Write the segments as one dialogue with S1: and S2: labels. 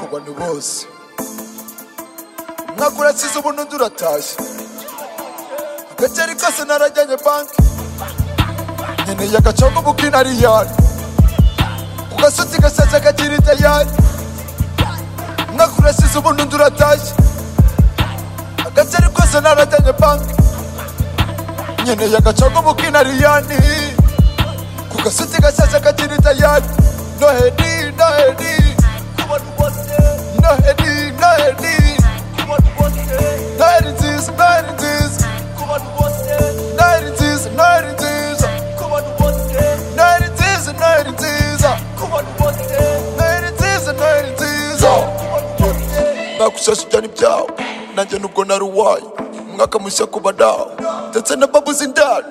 S1: abantu bose nkakurakiza ubu n'undi uratashye agakeri kose narajyanye banki nkeneye agacongo buki nariyari ku gasutsi gasaza kagira idayari nkakurakiza ubu n'undi uratashye agakeri kose narajyanye banki nkeneye agacongo buki nariyani ku gasutsi gasaza kagira idayari noheli noheli kubona ubose noheli noheli Noheli nziza noheli nziza noheli nziza noheli nziza noheli nziza noheli nziza noheli nziza noheli nziza nakushasha ibyani byawe nanjye nubwo nari uwayo umwaka mushya ku badawo ndetse na babu z'indani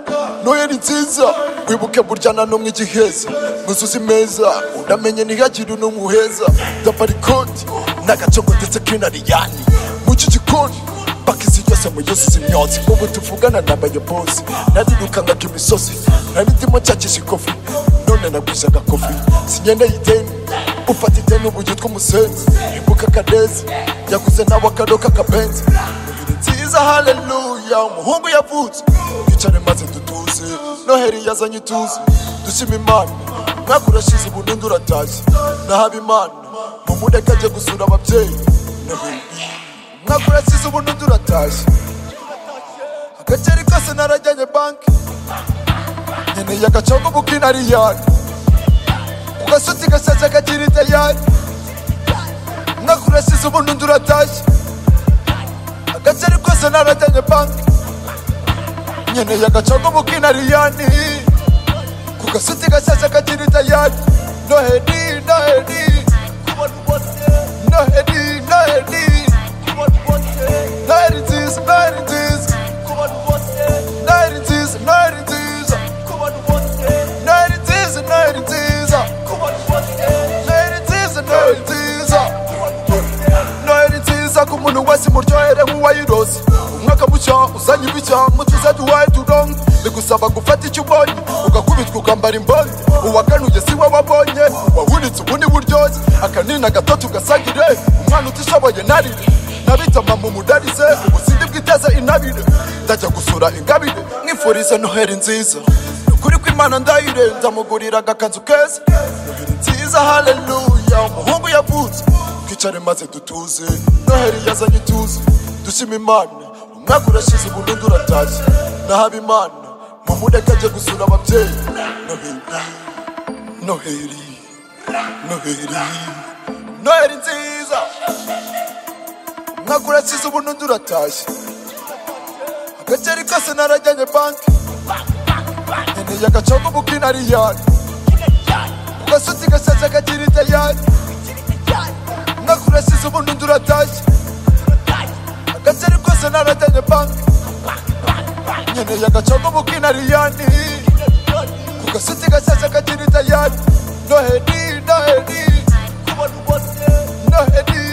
S1: noheli nziza wibuke burya na n'umwe igiheza muzuzi meza unamenye ntihagire n'umwe uheza ndambara ikoti n'agacongo ndetse k'inariyani mu iki gikoni paka izi yose mu yose imyotsi ubu tuvugana n'abayobozi narirukanga imisozi nari ndimo nshakisha ikofi none nagwije agakofi sinyeneye ideni ufata ideni ubu yitwa umusenzi ibuka kadezi yaguze nawe akado k'akabenzi Noheli nziza haleluya umuhungu yavutse twicare maze dutuze noheli yazanye ituze dushima imana umwaka urashize ubu n'undi uratashye nahaba imana mumureke ajye gusura ababyeyi Noheli umwaka urashize ubu n'undi uratashye agakeri kose narajyanye banki nkeneye agacongo buki nariyari ku gasutsi gasaza kagira idayari umwaka urashize ubu n'undi uratashye agakeri kose narajyanye banki nkeneye agacongo buki nariyani ku gasutsi gasaza kagira idayari noheli noheli noheli noheli Noheli nziza noheli nziza noheli nziza noheli nziza noheli nziza noheli nziza noheli nziza noheli nziza noheli nziza ku muntu wese muryohere nk'uwayirose umwaka mushya uzanye ibishya mutuze duhaye turongo bigusaba gufata icyo ubonye ugakubitwa ukambara imbonye uwakanuye si we wabonye wawunitse ubundi buryoshye akanina gatoto ugasagire umwana utishoboye narire nabitama mu mudarize ubusindi bwiteze intabire ndajya gusura ingabire mwifurize noheri nziza ni ukuri kw'imana ndayire ndamugurira agakanzu keza noheri nziza haleluya umuhungu yavutse twicare maze dutuze noheri yazanye ituze dushima imana umwaka urashize ubu n'undi uratashye nahaba imana mumureke ajye gusura ababyeyi noheri noheri noheri noheri nziza umwaka urashize ubu n'undi uratashye agakeri kose narajyanye banki nkeneye agacongo buki nariyani ku gasutsi gasaza kagira idayari umwaka urashize ubu n'undi uratashye agakeri kose narajyanye banki nkeneye agacongo buki nariyani ku gasutsi gasaza kagira idayari noheli noheli noheli